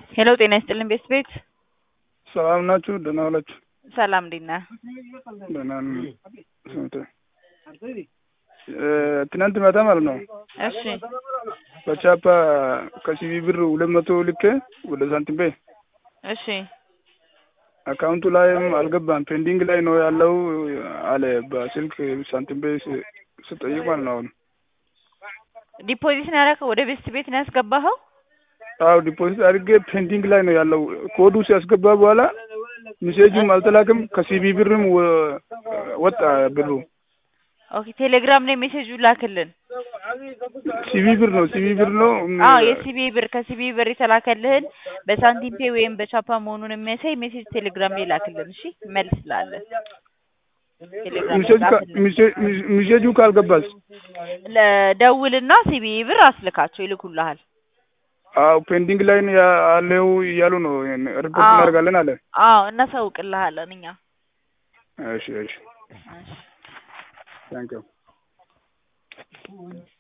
ሄሎ ጤና ይስጥልን ቤት ቤት ሰላም ናችሁ? ደህና ዋላችሁ? ሰላም እንዴት ነህ? ደህና ነኝ። ስንት ትናንት ማታ ማለት ነው እሺ በቻፓ ከሲቢ ብር ሁለት መቶ ልኬ ወደ ሳንቲም ቤ እሺ አካውንቱ ላይም አልገባም ፔንዲንግ ላይ ነው ያለው አለ በስልክ ሳንቲም ቤ ስጠይቅ ማለት ነው። አሁን ዲፖዚት ነው ያደረገው ወደ ቤት ቤት ነው ያስገባኸው? አዎ ዲፖዚት አድርጌ ፔንዲንግ ላይ ነው ያለው። ኮዱ ሲያስገባ በኋላ ሜሴጁም አልተላክም ከሲቢ ብርም ወ- ወጣ ብሩ። ኦኬ ቴሌግራም ላይ ሜሴጁ ላክልን። ሲቢ ብር ነው ሲቢ ብር ነው። አዎ የሲቢ ብር ከሲቢ ብር የተላከልህን በሳንቲም ፔ ወይም በቻፓ መሆኑን የሚያሳይ ሜሴጅ ቴሌግራም ላይ ላክልን። እሺ መልስላለን። ቴሌግራም ላይ ሜሴጅ ካ- ላክልን። ሜሴ- ሜሴጁ ካልገባስ? ለደውልና ሲቢ ብር አስልካቸው ይልኩልሃል። አዎ ፔንዲንግ ላይ ነው ያለው እያሉ ነው። ሪፖርት አዎ። እናደርጋለን አለ። አዎ እናሳውቅልሃለን እኛ እሺ እሺ ታንክ ዩ